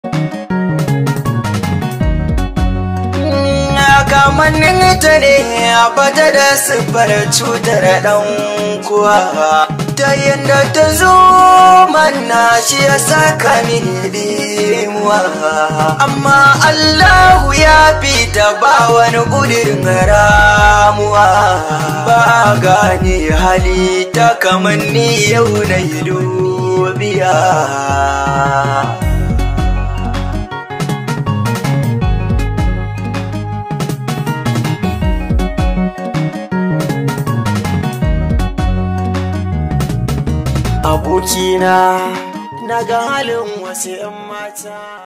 kamannin ta ne a bata da siffar cutar ɗan kuwa ta yadda ta zo manna shi ya saka mini dimuwa amma Allahu ya fi ta ba wani ƙudurin ramuwa ba gane hali ta kamanni yau na yi dubiya abokina na ga halin wasu 'yan mata